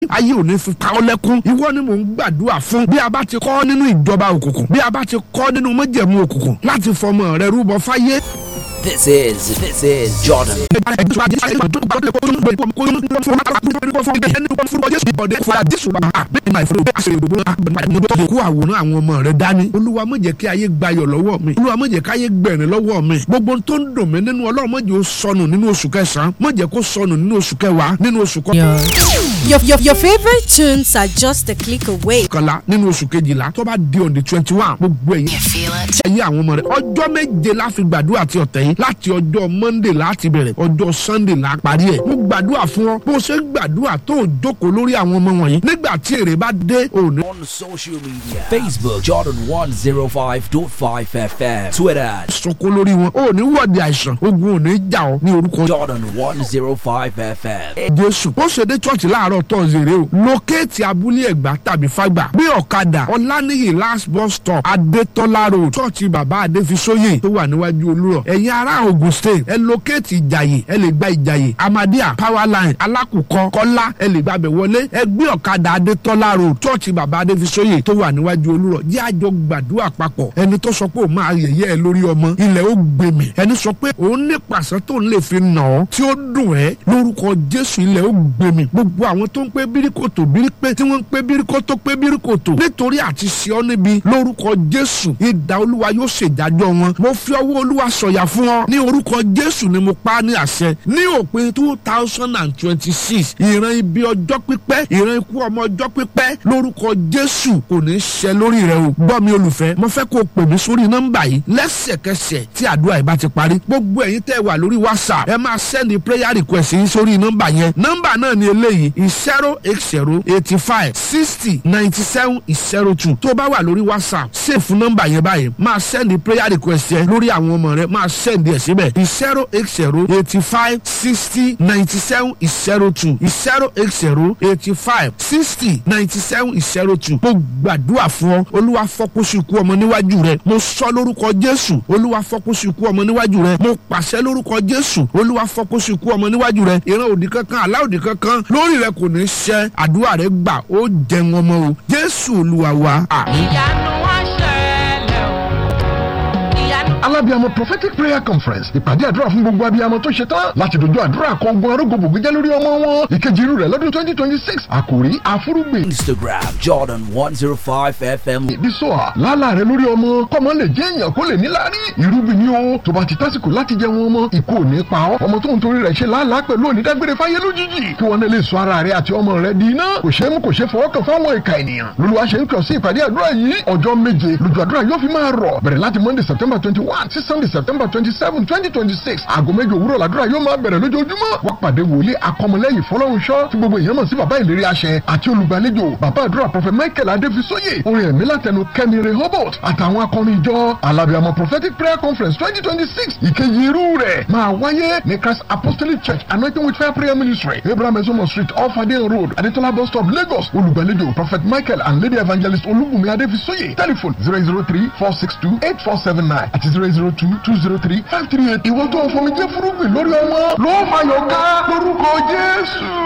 ayé ò ní fi pa ọ́ lẹ́kún ìwọ ni mò ń gbàdúrà fún bí a bá ti kọ́ nínú ìjọba òkùnkùn bí a bá ti kọ́ nínú májẹ̀mú òkùnkùn láti fọmọ rẹ rúbọ fáyé. This is this is Jordan. kó àwòrán àwọn ọmọ rẹ dání olúwa má jẹ́ kí ayé gbayọ̀ lọ́wọ́ mi olúwa má jẹ́ kí ayé gbẹ̀rín lọ́wọ́ mi gbogbo tó ń dùn mí nínú ọlọ́run má jẹ́ ó sọnù nínú oṣù kẹsàn-án má jẹ́ kó sọnù nínú oṣù kẹwàá nínú oṣù Your, your, your favorite tunes are just a click away. kọkànlá nínú oṣù kejìlá tó bá di on the twenty one gbogbo ẹ̀yìn tí ayé àwọn ọmọ rẹ ọjọ́ méje la fi gbàdúrà ti ọ̀tẹ̀ yìí láti ọjọ́ monday láti bẹ̀rẹ̀ ọjọ́ sunday la parí ẹ̀ mo gbàdúrà fún ọ bó ṣe ń gbàdúrà tó o jókòó lórí àwọn ọmọ wọ̀nyí nígbà tí èrè bá dé òní. On social media Facebook Jordan 105.5 FM Twitter sunkún lórí wọn ò ní wọ́ọ̀dì àìsàn ogun ò ní jà ọ́ ní orúkọ Jordan 105 FM. jésù ó ṣe dé church láàárọ̀ tọ́sídẹ̀ẹ́ o lókèétì abúlé ẹ̀gbá tàbí fágbà bí ọ̀kadà ọ̀lànìyí last bus stop adétọ́lá road church bàbá adéfisóyè tó wà níwájú olúrọ̀ ẹ̀yin ará ogun state ẹ lókèétì ìjàyè ẹ lè gba ìjàyè amadia power line alákùkọ kọ́lá ẹ lè gbàbẹ̀ wọlé ẹ gbé ọ̀kadà adétọ́lá road church bàbá adéfisóyè tó wà níwájú olúrọ̀ jẹ́ àjọ gbàdúrà papọ̀ ẹni tó sọ pé òun máa yẹ̀yẹ́ ẹ lórí ọmọ ilẹ̀ ó gbèmí ẹni sọ pé òun ní pàṣẹ tó ń lè fi nà ọ́ tí ó dùn ẹ́ lórúkọ jésù ilẹ̀ ó gbèmí gbogbo àwọn tó ń pé bíríkòtò bírípé tí wọ́n ń pé bíríkòtò pé bíríkòtò nítorí àti ṣe ọ́ níbi lórúkọ jésù ìdá olúwa yóò ṣèdájọ́ wọn mo fi ọwọ́ olúwa sọ̀yà fún ọ ní orúkọ jésù ni mo pa á ní àṣẹ ní òpin two thousand and twenty six ìran ibi ọjọ́ pípẹ́ ìran ikú ọmọ ọjọ́ pípẹ́ lórúkọ jésù kò ní ṣẹ lórí rẹ o gbọ́ mi olùfẹ́ mo fẹ́ kó o pè mí sórí nọ́mbà yìí lẹ́sẹ̀kẹsẹ̀ tí àdúrà yìí bá ti parí gbogbo ẹ̀yin tẹ́ wà lórí whatsapp ẹ máa sẹ́ni prayer request yín sórí nọ́mbà yẹn nọ́mbà náà ni eléyìí zero eight zero eighty five sixty ninety seven zero two tó bá wà lórí whatsapp sèfù nọ́mbà yẹn báyìí máa sẹ́ni prayer request yẹn lórí àwọn ọmọ rẹ máa sẹ́ni ẹ̀ síbẹ̀ zero eight zero eighty five sixty ninety seven zero two zero eight zero eighty five sixty ninety seven zero two mo gbàdúrà fún ọ olúwa fọkúsù ikú ọmọ níwájú rẹ mo sọ lórúkọ jésù olúwa fọkúsù ikú ọmọ níwájú rẹ mo pàṣẹ lórúkọ jésù olúwa fọkúsù ikú ọmọ níwájú rẹ ìran òdì kankan àlá òdì kankan lórí rẹ kò ní ṣẹ àdúrà rẹ gbà ó jẹun ọmọ o jésù olúwa wa àmín. ìyanu wá ṣẹlẹ̀ o ìyanu. alábíàmọ prophetic prayer conference ìpàdé àdúrà fún gbogbo abiyamọ tó ṣe tán láti dojú àdúrà kọ ogun arógbòbò gbẹjẹ lórí ọmọ wọn ìkejì irú rẹ̀ lọ́dún twenty twenty six àkòrí àfúrúgbìn Instagram Jordan 105 FM. ìbísọ̀à lálà rẹ lórí ọmọ kọ́mọ lè jẹ́ èèyàn kó lè níláárí irúgbìn ni ó tó bá ti tásìkò láti jẹ wọn ọmọ ikú ò ní pa ọ́ ọmọ tó ń torí rẹ̀ ṣe làálàá pẹ̀lú onídágbére fáyé lójijì kí wọn lè sọ ara rẹ àti ọmọ rẹ di iná kò ṣeé mú kò ṣeé fọwọ́ kàn fáwọn ìka ènìyàn lolúwa ṣe ń kàn sí ìpàdé àdúrà yìí ọjọ́ méje lójú àdúrà yóò fi máa rọ̀ bẹ̀rẹ̀ láti monday september twenty one sí sunday september twenty seven twenty twenty six aago méje òwúrọ̀ làdúrà yóò máa bẹ̀rẹ̀ lójoojúmọ́ wọ́n pàdé wòlíì akọmọlẹ́yìn fọlọ́runṣọ́ tí gbogbo èèyàn mọ̀ sí bàbá ìlérí àṣẹ àti olùgbàlejò bàbá àdúrà prọfẹ michael adéfisóyè orin ẹ̀mí látẹnu kẹ́mi rehoboth àtàwọn akọrin ìjọ alábìàmọ prophetic prayer conference twenty twenty six ìkejì irú rẹ̀ máa wáyé ní christ apostolic church anointing with fire prayer ministry abraham ezomo street off adeyan road adetola bus stop lagos olùgbàlejò prophet michael and lady evangelist olúbùnmi adéfisóyè telephone zero zero three four six two eight four seven nine àti zero zero two two zero three five three eight ìwọ́n tó ń fọmi jẹ́ fúrúgbìn lórí ọmọ ló fàyọ̀ ká lórúkọ jésù.